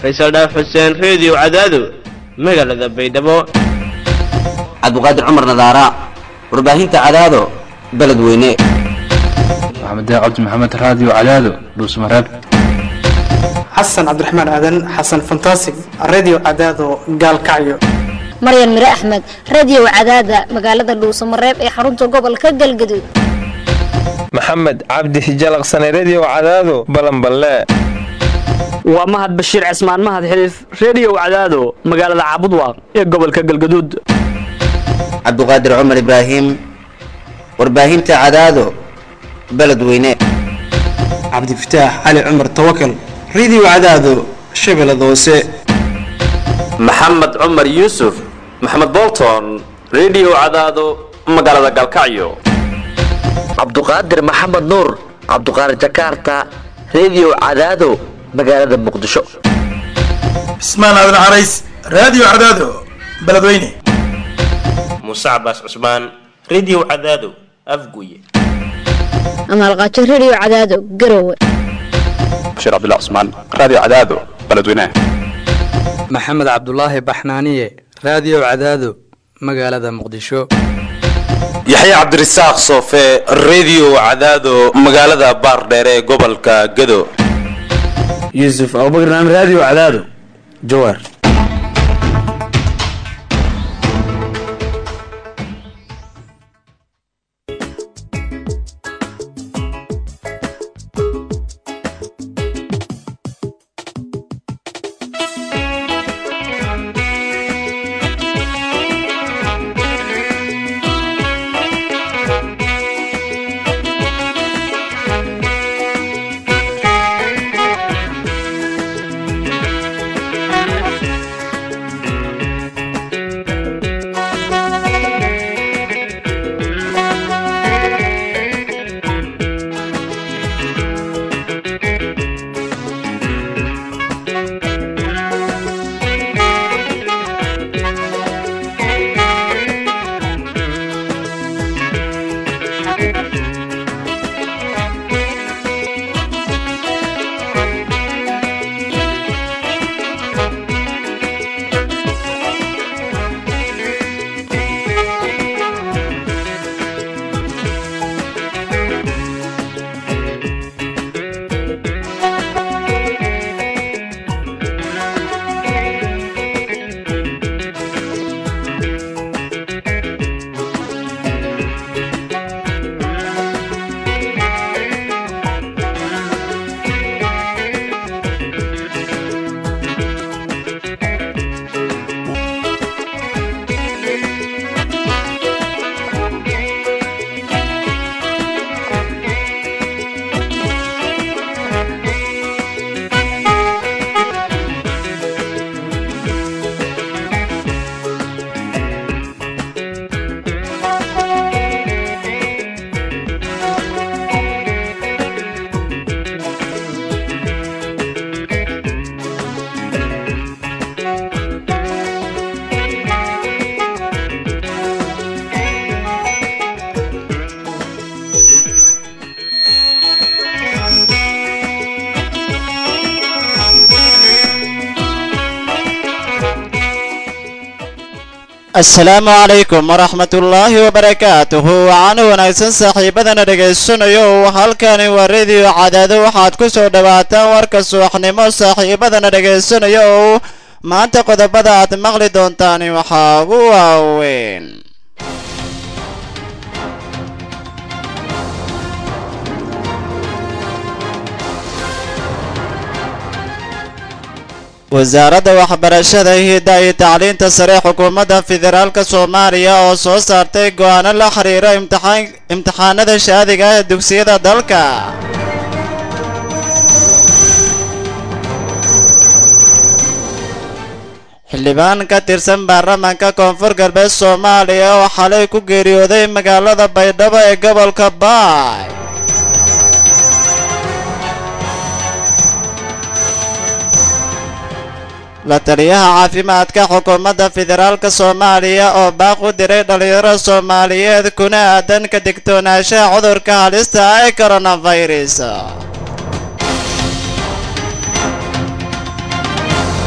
faysal dhaaf xuseen reediyo cadaado magaalada baydhabo cabdiqaadir cumar nadaara warbaahinta cadaado beledweyne maxamed cabdi maxamed raadiyo cadaado dhuusmareeb xasan cabdiraxmaan aadan xasan fantasig radio cadaado gaalkacyo maryan mire axmed radio cadaada magaalada dhuusamareeb ee xarunta gobolka galgaduud maxamed cabdi hijalaqsane redio cadaado balanballe waa mahad bashiir cismaan mahad xiliif reediyo cadaado magaalada caabudwaaq ee gobolka galgaduud cabdiqaadir cumar ibraahim warbaahinta cadaado beledweyne cabdifataax cali cumar tawakal radio cadaado shabeellada hoose maxamed cumar yuusuf maxamed bolton redio cadaado magaalada galkacyo cabduqaadir maxamed nuur cabduqaadir jakarta redio cadaado magaalada muqdisho cismaan aadan carays raadiyo cadaado beledweyne muuse cabaas cusmaan redio cadaado afguye amaalqaajo redio cadaado garowe bashiir cabdilla cusmaan raadiyo cadaado beledweyne maxamed cabdulaahi baxnaaniye raadiyo cadaado magaalada muqdisho yaxya cabdirasaaq soofe redio cadaado magaalada baardheere ee gobolka gado yuusuf abubakar naam raadiyo cadaado jawaar asalaamu calaykum waraxmat ullaahi wabarakaatuhu waxaana wanaagsan saaxiibadana dhegaysanayo halkani waa rediyo cadaado waxaad ku soo dhowaataan warka subaxnimo saaxiibadana dhegaysanayo maanta qodobada aad maqli doontaan waxaa ugu waaweyn wasaaradda waxbarashada hidda iyo tacliinta sare xukuumadda federaalka soomaaliya oo soo saartay go'aano la xiriira imtixaanada shaadiga ee dugsiyada dalka xildhibaan ka tirsan baarlamaanka koonfur galbeed soomaaliya oo xalay ku geeriyooday magaalada baydhabo ee gobolka baay la taliyaha caafimaadka xukuumadda federaalka soomaaliya oo baaq u diray dhallinyaro soomaaliyeed kuna aadan ka digtoonaanshaha cudurka halista ah ee coronavirus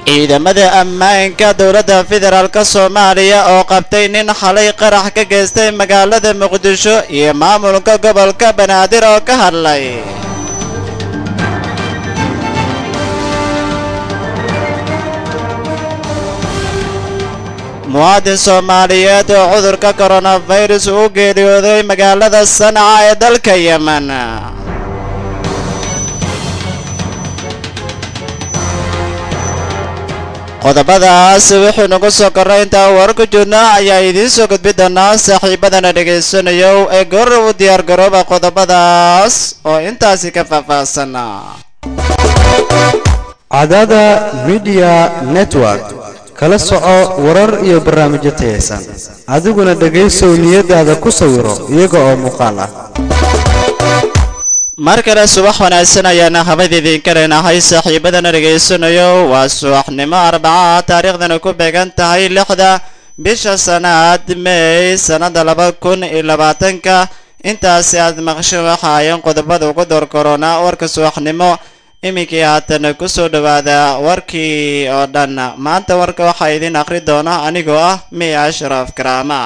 ciidamada ammaanka dowladda federaalk soomaaliya oo qabtay nin xalay qarax ka geystay magaalada muqdisho iyo maamulka gobolka banaadir oo ka hadlay muwaadin soomaaliyeed oo cudurka koronafirus u geeriyooday magaalada sanca ee dalka yemen qodobadaas wuxuu nagu soo korray intaa war ku jirna ayaa idiin soo gudbi doonaa saaxiibadana dhegaysanayo ee goor u diyaar garooba qodobadaas oo intaasi ka faahfaahsan cadada midiya network kala soco warar iyo barnaamijyo tayaysan adiguna dhegaysow niyadaada ku sawiro iyaga oo muuqaal ah mar kale subax wanaagsan ayaana habada idinka leenahay saaxiibadana dhegaysanayo waa subaxnimo arbaca taariikhdana ku beegan tahay lixda bisha sanaad meey sannada laba kun iyo labaatanka intaasi aad maqsho waxa ayan qodobada ugu door korona warka subaxnimo iminkii haatan kusoo dhawaada warkii oo dhan maanta warka waxaa idiin akhri doona anigoo ah miya ashraf karaama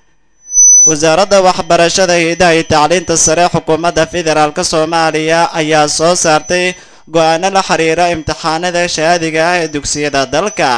wasaaradda waxbarashada hidaha iyo tacliinta sare xukuumadda federaalk soomaaliya ayaa soo saartay go-aano la xiriira imtixaanada shahaadiga ah ee dugsiyada dalka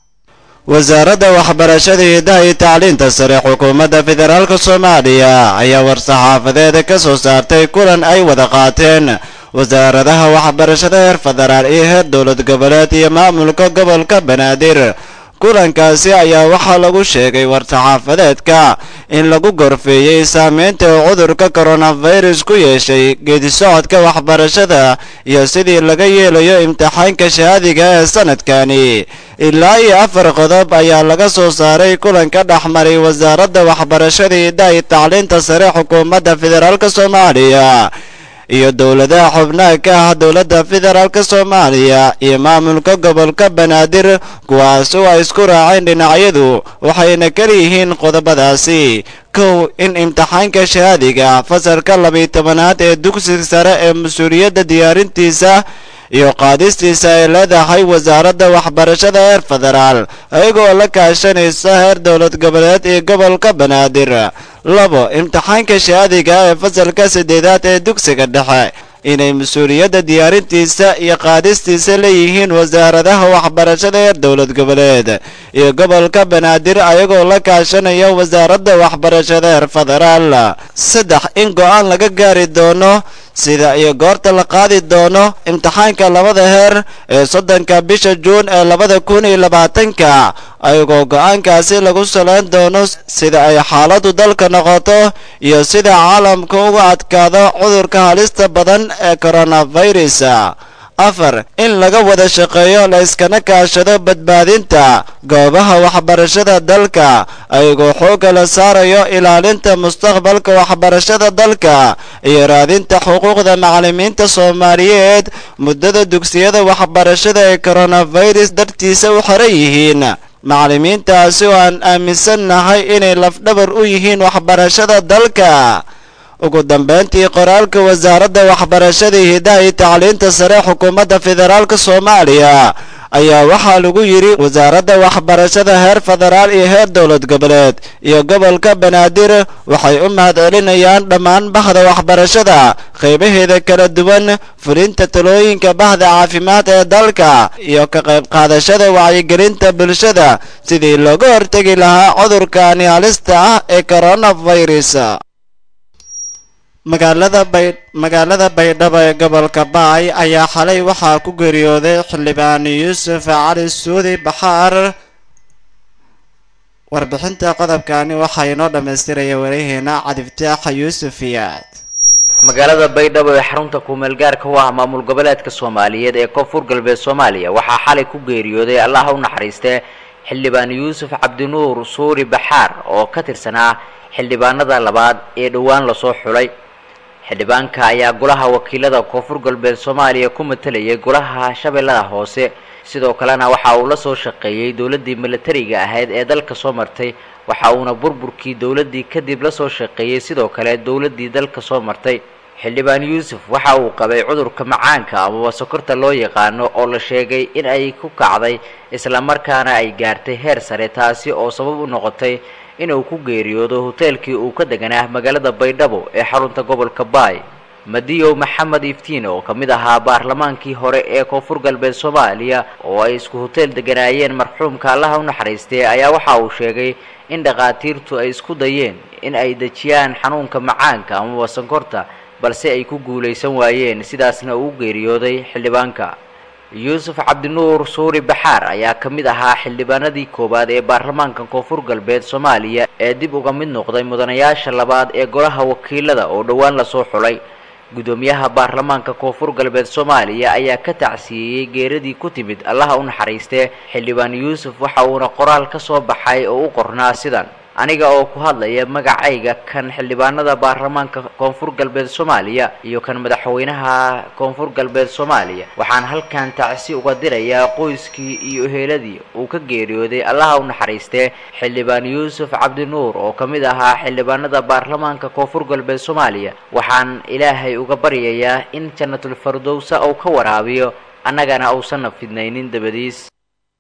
wasaaradda waxbarashada hidaha iyo tacliinta sare xukuumadda federaalk soomaaliya ayaa war-saxaafadeed ka soo saartay kulan ay wada qaateen wasaaradaha waxbarashada heer federaal iyo heer dowlad goboleed iyo maamulka gobolka banaadir kulankaasi ayaa waxaa lagu sheegay war-saxaafadeedka in lagu gorfeeyey saameynta uu cudurka koronafirus ku yeeshay geedisocodka waxbarashada iyo sidii laga yeelayo imtixaanka shahaadiga ee sanadkani ilaa iyo afar qodob ayaa laga soo saaray kulanka dhexmaray wasaaradda waxbarashada hidaha iyo tacliinta sare xukuumadda federaalk soomaaliya iyo dowladaha xubnaha ka ah dowladda federaalk soomaaliya iyo maamulka gobolka banaadir kuwaas oo ay isku raaceen dhinacyadu waxayna kaliyihiin qodobadaasi kow in imtixaanka shahaadiga fasalka labiyo tobanaad ee dugsiga sare ee mas-uuliyadda diyaarintiisa iyo qaadistiisa ay leedahay wasaaradda waxbarashada heer federaal ayagoo la kaashanaysa heer dowlad goboleed iyo gobolka banaadir labo imtixaanka shahaadiga ee fasalka saddeedaad ee dugsiga dhexe inay mas-uuliyadda diyaarintiisa iyo qaadistiisa leeyihiin wasaaradaha waxbarashada heer dowlad goboleed iyo gobolka banaadir ayagoo la kaashanaya wasaaradda waxbarashada heer federaal saddex in go-aan laga gaari doono sida iyo goorta la qaadi doono imtixaanka labada heer ee soddonka bisha juun ee labada kun iyo labaatanka ayagoo go-aankaasi lagu salayn doono sida ay xaaladu dalka noqoto iyo sida caalamka uga adkaado cudurka halista badan ee koronafirus afar in laga wada shaqeeyo la iskana kaashado badbaadinta goobaha waxbarashada dalka ayagoo xoogga la saarayo ilaalinta mustaqbalka waxbarashada dalka iyo raadinta xuquuqda macallimiinta soomaaliyeed muddada dugsiyada waxbarashada ee koronafirus dartiisa u xiran yihiin macallimiintaasi oo aan aaminsannahay inay lafdhabar u yihiin waxbarashada dalka ugu dambeyntii qoraalka wasaaradda waxbarashada hidaha iyo tacliinta sare xukuumadda federaalk soomaaliya ayaa waxaa lagu yidhi wasaaradda waxbarashada heer federaal iyo heer dowlad goboleed iyo gobolka banaadir waxay u mahadcelinayaan dhammaan bahda waxbarashada qaybaheeda kala duwan fulinta talooyinka bahda caafimaad ee dalka iyo ka qayb qaadashada wacyigelinta bulshada sidii looga hortegi lahaa cudurkani halista ah ee koronafirus magaalada bay magaalada baydhabo ee gobolka baay ayaa xalay waxaa ku geeriyooday xildhibaan yuusuf cali suudi baxaar warbixinta qodobkani waxaa inoo dhammaystiraya warayaheena cadiftaaxa yuusuf iyaad magaalada baydhabo ee xarunta kumeelgaarka u ah maamul goboleedka soomaaliyeed ee koonfur galbeed soomaaliya waxaa xalay ku geeriyooday allaha u naxariistee xildhibaan yuusuf cabdinuur suuri baxaar oo ka tirsanaa xildhibaanada labaad ee dhowaan lasoo xulay xildhibaanka ayaa golaha wakiilada koonfur galbeed soomaaliya ku matalayay golaha shabeellada hoose sidoo kalena waxa uu la soo shaqeeyey dowladdii milatariga ahayd ee dalka soo martay waxa uuna burburkii dowladdii kadib la soo shaqeeyey sidoo kale dowladdii dalka soo martay xildhibaan yuusuf waxa uu qabay cudurka macaanka amaba sokorta loo yaqaano oo la sheegay in ay ku kacday islamarkaana ay gaartay heer sare taasi oo sabab u noqotay inuu ku geeriyoodo hoteelkii uu ka deganaa magaalada baydhabo ee xarunta gobolka baay madiyow maxamed iftiin oo ka mid ahaa baarlamaankii hore ee koonfur galbeed soomaaliya oo ay isku hoteel deganaayeen marxuumka allaha u naxariistay ayaa waxa uu sheegay in dhakhaatiirtu ay isku dayeen in ay dejiyaan xanuunka macaanka amaba sankorta balse ay ku guulaysan waayeen sidaasna uu u geeriyooday xildhibaanka yuusuf cabdinuur suuri baxaar ayaa ka mid ahaa xildhibaanadii koowaad ee baarlamaanka koonfur galbeed soomaaliya ee dib uga mid noqday mudanayaasha labaad ee golaha wakiilada oo dhowaan lasoo xulay gudoomiyaha baarlamaanka koonfur galbeed soomaaliya ayaa ka tacsiiyey geeradii ku timid allaha u naxariistee xildhibaan yuusuf waxa uuna qoraal ka soo baxay oo u qornaa sidan aniga oo ku hadlaya magacayga kan xildhibaanada baarlamaanka koonfur galbeed soomaaliya iyo kan madaxweynaha koonfur galbeed soomaaliya waxaan halkan tacsi uga dirayaa qoyskii iyo eheladii uu ka geeriyooday allaha u naxariistee xildhibaan yuusuf cabdinuur oo ka mid ahaa xildhibaanada baarlamaanka koonfur galbeed soomaaliya waxaan ilaahay uga baryayaa in jannatul fardowsa uu ka waraabiyo annagana uusanna fidnaynin dabadiis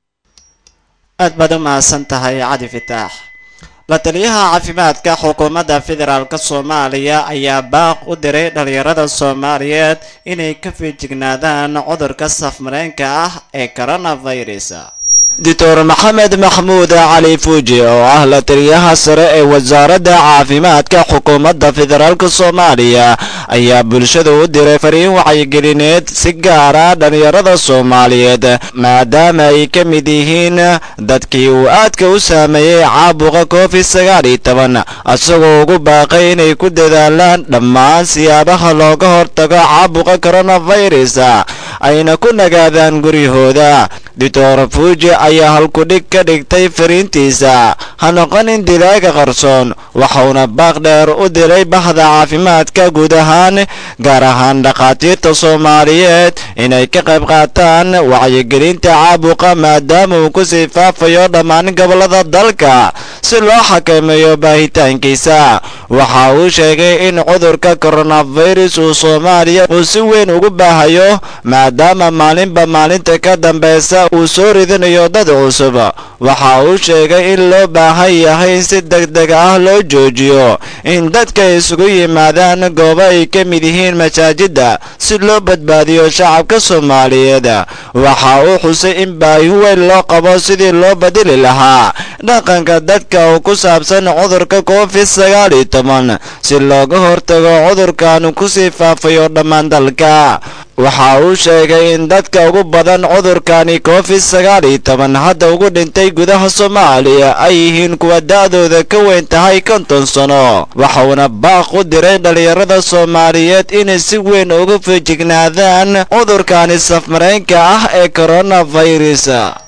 aad baad u mahadsan tahay cali fitaax la taliyaha caafimaadka xukuumadda federaalk soomaaliya ayaa baaq u diray dhalinyarada soomaaliyeed inay ka feejignaadaan cudurka safmareenka ah ee coronavirus doctor maxamed maxmuud cali fuuji oo ah la taliyaha sare ee wasaaradda caafimaadka xukuumadda federaalk soomaaliya ayaa bulshada u diray fariin wacyigelineed si gaara dhalinyarada soomaaliyeed maadaama ay ka mid yihiin dadkii uu aadka u saameeyey caabuqa covid sagaal iyo toban isagoo ugu baaqay inay ku dadaalaan dhammaan siyaabaha looga hortago caabuqa coronavirus ayna ku nagaadaan guryahooda doctor fuuji ayaa halkudhig ka dhigtay fariintiisa ha noqonin dilaaga qarsoon waxauna baaq dheer u diray bahda caafimaadka guud ahaan gaar ahaan dhakhaatiirta soomaaliyeed inay ka qayb qaataan wacyigelinta caabuqa maadaama uu ku sii faafayo dhammaan gobollada dalka si loo xakameeyo baahitaankiisa waxa uu sheegay in cudurka coronavirus uu soomaaliya uu si weyn ugu baahayo maadaama maalinba maalinta ka dambeysa uu soo ridinayo dad cusub waxa uu sheegay in loo baahan yahay in si degdeg ah loo joojiyo in dadka isugu yimaadaan goobo ay ka mid yihiin masaajidda si loo badbaadiyo shacabka soomaaliyeed waxa uu xusay in baahi weyn loo qabo sidii loo bedeli lahaa dhaqanka dadka oo ku saabsan cudurka covid sagaal iyo toban si looga hortago cudurkan kusii faafayo dhammaan dalka waxa uu sheegay in dadka ugu badan cudurkani covid sagaal iyo toban hadda ugu dhintay gudaha soomaaliya ay yihiin kuwa da-dooda ka weyn tahay konton sano waxauna baaq u diray dhalinyarada soomaaliyeed inay si weyn uga feejignaadaan cudurkani safmareenka ah ee coronavirus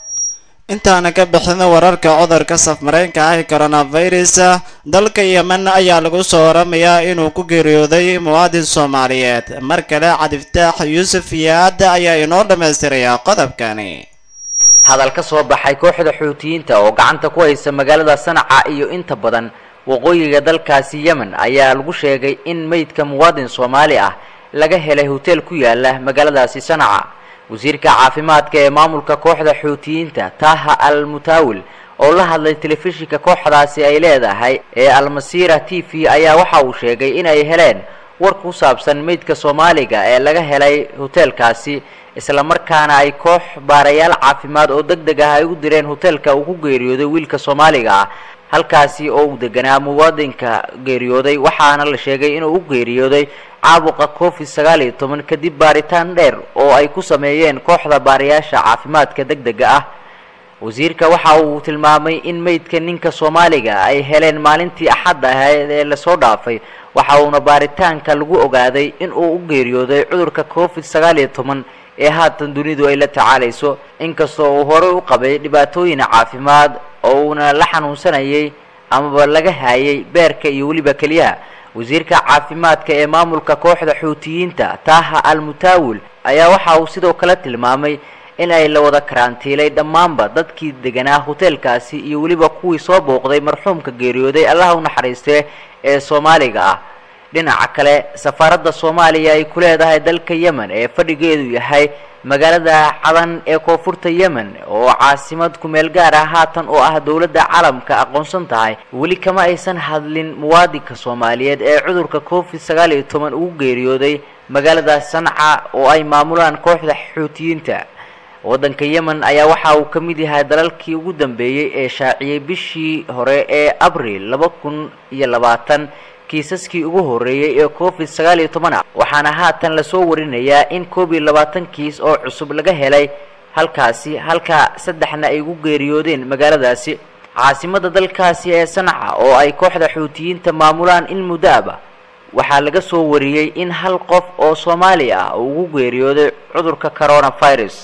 intaana ka bixin wararka cudurka safmareenka ah ee coronavirus dalka yemen ayaa lagu soo waramayaa inuu ku geeriyooday muwaadin soomaaliyeed mar kale cabdiftaax yuusuf yaad ayaa inoo dhammaystiraya qodobkani hadal ka soo baxay kooxda xuutiyiinta oo gacanta ku haysa magaalada sanaca iyo inta badan waqooyiga dalkaasi yemen ayaa lagu sheegay in meydka muwaadin soomaali ah laga helay hoteel ku yaala magaaladaasi sanaca wasiirka caafimaadka ee maamulka kooxda xuutiyiinta taha al mutaawil oo la hadlay telefishinka kooxdaasi ay leedahay ee almasiira t v ayaa waxa uu sheegay in ay heleen war ku saabsan meydka soomaaliga ee laga helay hoteelkaasi islamarkaana ay koox baarayaal caafimaad oo deg deg ah ay u direen hoteelka uu ku geeriyooday wiilka soomaaliga ah halkaasi oo uu deganaa muwaadinka geeriyooday waxaana la sheegay inuu u geeriyooday caabuqa covid sagaal iyo toban kadib baaritaan dheer oo ay ku sameeyeen kooxda baarayaasha caafimaadka deg dega ah wasiirka waxa uu tilmaamay in meydka ninka soomaaliga ay heleen maalintii axadda ahayd ee lasoo dhaafay waxa uuna baaritaanka lagu ogaaday in uu u geeriyooday cudurka covid sagaal iyo toban ee haatan dunidu ay la tacaalayso inkastoo uu horey u qabay dhibaatooyin caafimaad oo uuna la xanuunsanayay amaba laga haayay beerka iyo weliba keliyaha wasiirka caafimaadka ee maamulka kooxda xuutiyiinta taha al mutaawil ayaa waxa uu sidoo kale tilmaamay in ay la wada karantiilay dhammaanba dadkii deganaa hoteelkaasi iyo weliba kuwii soo booqday marxuumka geeriyooday allaha u naxariistee ee soomaaliga ah dhinaca kale safaaradda soomaaliya ay ku leedahay dalka yemen ee fadhigeedu yahay magaalada cadan ee koonfurta yemen oo caasimad kumeel gaar ah haatan oo ah dowladda caalamka aqoonsan tahay weli kama aysan hadlin muwaadinka soomaaliyeed ee cudurka covid sagaal iyo toban ugu geeriyooday magaalada sanca oo ay maamulaan kooxda xuutiyiinta waddanka yemen ayaa waxa uu ka mid yahay dalalkii ugu dambeeyey ee shaaciyey bishii hore ee abril laba kun iyo labaatan kiisaskii ugu horreeyey ee covid sagaal iyo toban ah waxaana haatan lasoo warinayaa in koob iyo labaatan kiis oo cusub laga helay halkaasi halka saddexna ay ugu geeriyoodeen magaaladaasi caasimada dalkaasi ee sanca oo ay kooxda xuutiyiinta maamulaan in muddo aba waxaa laga soo wariyey in hal qof oo soomaali ah uu ugu geeriyooday cudurka coronavirus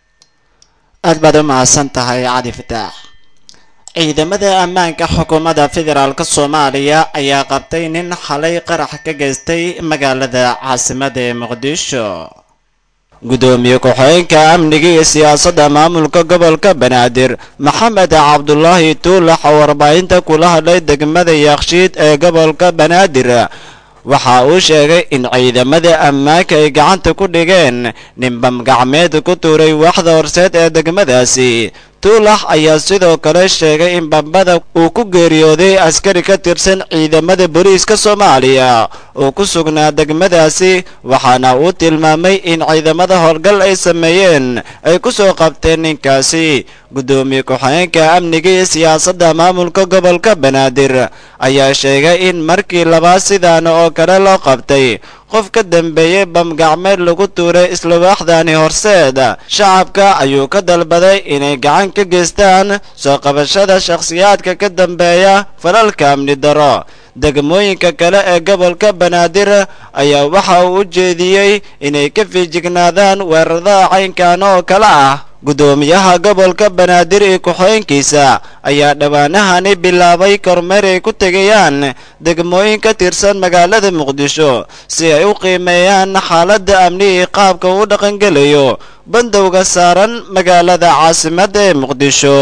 aad baad u mahadsan tahay cali fataax ciidamada ammaanka xukuumadda federaalk soomaaliya ayaa qabtay nin xalay qarax ka geystay magaalada caasimada ee muqdisho gudoomiye ku-xigeenka amniga iyo siyaasadda maamulka gobolka banaadir maxamed cabdulaahi tuulax oo warbaahinta kula hadlay degmada yakshiid ee gobolka banaadir waxa uu sheegay in ciidamada ammaanka ay gacanta ku dhigeen ninbam gacmeed ku tuuray waaxda horseed ee degmadaasi tuulax ayaa sidoo kale sheegay in bambada uu ku geeriyooday askari ka tirsan ciidamada booliiska soomaaliya oo ku sugnaa degmadaasi waxaana uu tilmaamay in ciidamada howlgal ay sameeyeen ay ku soo qabteen ninkaasi gudoomiye ku-xigeenka amniga iyo siyaasadda maamulka gobolka banaadir ayaa sheegay in markii labaad sidaan oo kale loo qabtay qof ka dambeeyey bamgacmeed lagu tuuray isla waaxdani horseed shacabka ayuu ka dalbaday inay gacan ka geystaan soo qabashada shakhsiyaadka ka dambeeya falalka amni daro degmooyinka kale ee gobolka banaadir ayaa waxa uu u jeediyey inay ka fiijignaadaan weerarada caynkan oo kale ah gudoomiyaha gobolka banaadir iyo ku-xigeenkiisa ayaa dhowaanahani bilaabay kormeer ay ku tegayaan degmooyin ka tirsan magaalada muqdisho si ay u qiimeeyaan xaaladda amni iyo qaabka uu dhaqangelayo bandowga saaran magaalada caasimadda ee muqdisho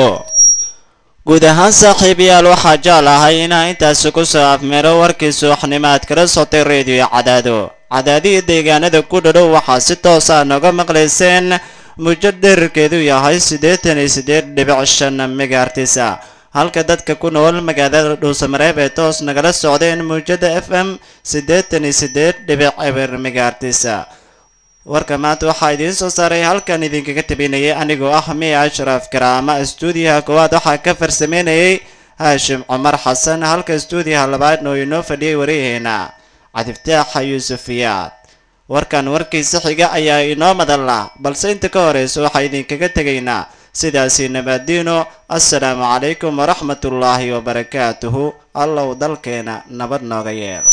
guud ahaan saaxiibayaal waxaa jecel ahay inaa intaasi ku soo afmeero warkii subaxnimo aad kala sotay reediyo cadaado cadaadihii deegaanada ku dhadhow waxaa si toosa nooga maqlayseen mujo dherarkeedu yahay siddeetan iyo siddeed dhibic shan megaartisa halka dadka ku nool magaalada dhuusamareeb ee toos nagala socdeen muujada f m siddeetan iyo siddeed dhibic eber megaartisa warka maanta waxaa idiin soo saaray halkan idinkaga tabinayay anigoo ah miya ashraf karaama stuudiyaha koowaad waxaa ka farsameynayay haashim cumar xasan halka stuudiyaha labaadna oo inoo fadhiyay wariyaheena cadiftaaxa yuusufiyaad warkan warkiisa xiga ayaa inoo madalla balse inta ka horeysa waxaa idinkaga tegaynaa sidaasi nabaadiino assalaamu calaykum waraxmatullaahi wabarakaatuhu allow dalkeena nabad nooga yeelo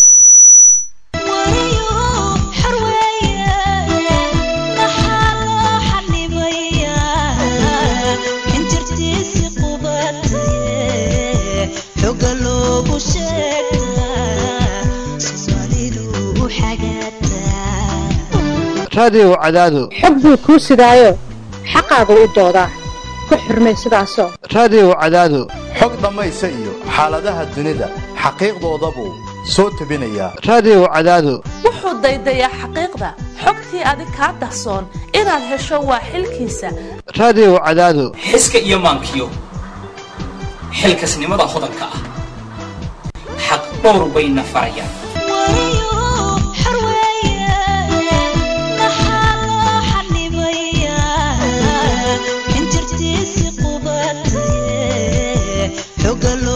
raadiyow cadaado xog buu kuu sidaayo xaqaagu u doodaa ku xurmay sidaasoo raadiyow cadaado xog dhammaysa iyo xaaladaha dunida xaqiiqdoodabuu soo tebinayaa raadiyow cadaado wuxuu daydayaa xaqiiqda xogtii adig kaa dahsoon inaad hesho waa xilkiisa raadiyow cadaado xiska iyo maankiyo xilkasnimada hodanka ah xaq dhowr bayna farayaan xogalo